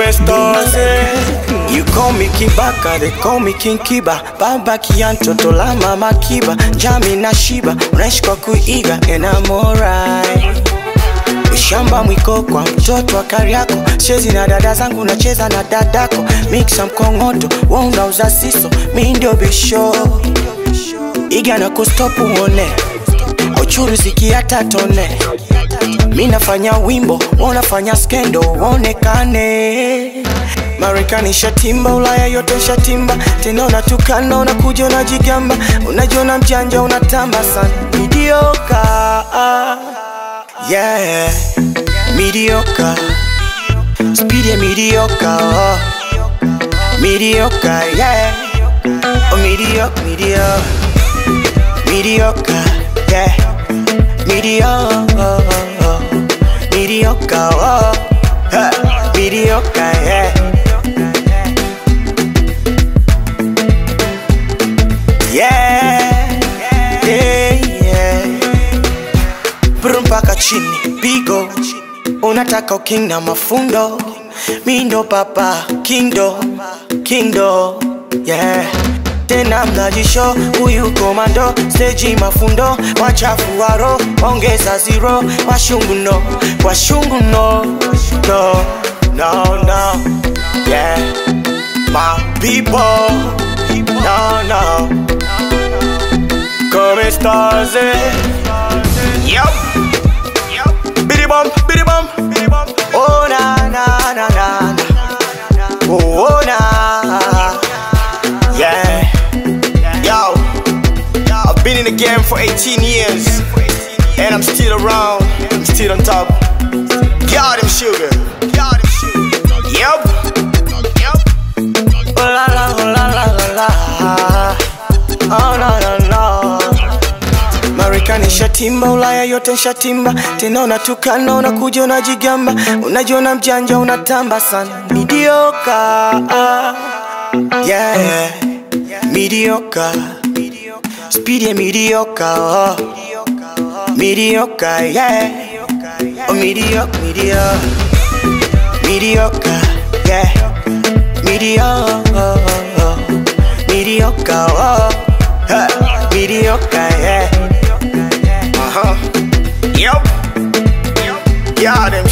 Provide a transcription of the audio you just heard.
Come stars, You call me Kibaka, they call me King Kiba Baba Kianto, tola mama Kiba Jami na Shiba, unaishi kwa kuiga And I'm alright Ushamba mwiko kwa mtoto wa Kariako, chezi na dada zangu, nacheza na dadako, mixa mkongoto, wa unauza siso, mi ndio bisho iga na kustopu uone, auchuruziki hata tone, mi nafanya wimbo, wa unafanya skendo, waonekane Marekani shatimba, Ulaya yote shatimba, tena unatukana, unakuja unajigamba, unajiona mjanja, unatamba sana, midioka Yeah, mediocre. Speed ya mediocre. Oh. Mediocre, yeah. Oh, mediocre, mediocre. Mediocre, yeah. Mediocre. Mediocre, oh. Huh. Mediocre, yeah. Yeah, yeah, yeah. Brum mpaka chini pigo unataka uking na mafundo mindo papa kindo kindo yeah tena mnajisho huyu komando steji mafundo wachafu waro ongeza zero washungu no washungu no no no no yeah my people no no come stars eh? Yup. Biddy bum, biddy bum, biddy bum. Oh na na na na na. Oh, oh na. Yeah. Yo. I've been in the game for 18 years, and I'm still around. I'm still on top. Got him sugar. Got him sugar. Yup. Yup. Oh la la, oh la la la la. Oh no no no. Marekani shatimba, Ulaya yote shatimba, tena unatukana, unakuja unajigamba, unajiona mjanja, unatamba sana, midioka yeah, midioka speed ya midioka oh. midioka yeah, oh midioka midioka midioka yeah, midioka midioka oh. Huh. Midioka yeah. Uh huh. Yup. Got him